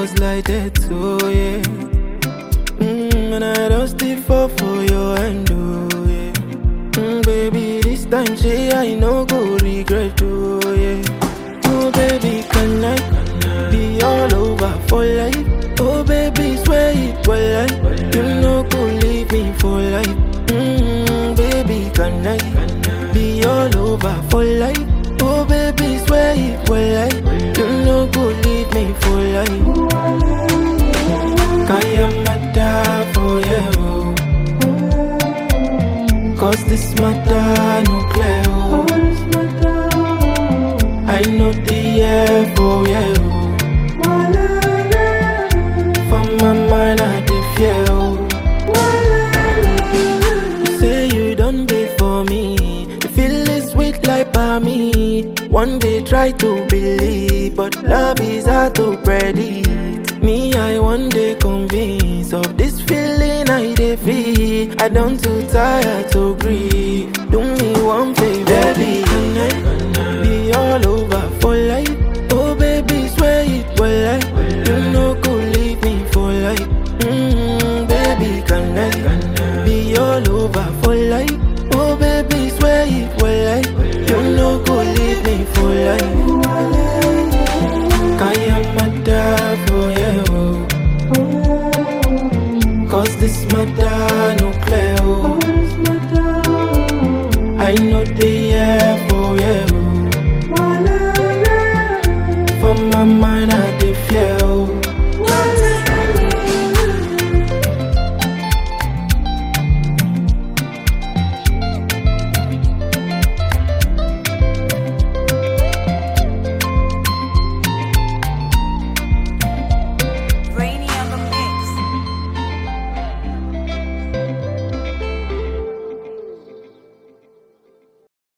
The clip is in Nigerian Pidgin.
was like that, so yeah. Mm, and I don't still fall for your hand, oh yeah. Mm, baby, this time, say I no go regret, oh yeah. Oh baby, can I be all over for life? Oh baby, swear it well like you no go leave me for life. Mm, baby, can I be all over for life? Oh baby, swear it well like you no go leave me for life. Kayamata for you. Cause this matter no clear. oh. I know the air for you. For my mind, I dey fear. oh. You say you done be for me. The feeling sweet like me. One day try to believe, but love is hard to predict. Me, I one day convinced of this feeling I dey feel. I don't too tired to grieve. Do me one favor, baby. Can I be all over for life? Oh, baby, swear it well like you no go leave me for life. Mm, baby, can I be all over for life? Oh, baby, swear it well like you no go leave me for life. Kayamata for you. Cause this matter no clear. oh. I know the air for you. For my mind, I dey fear.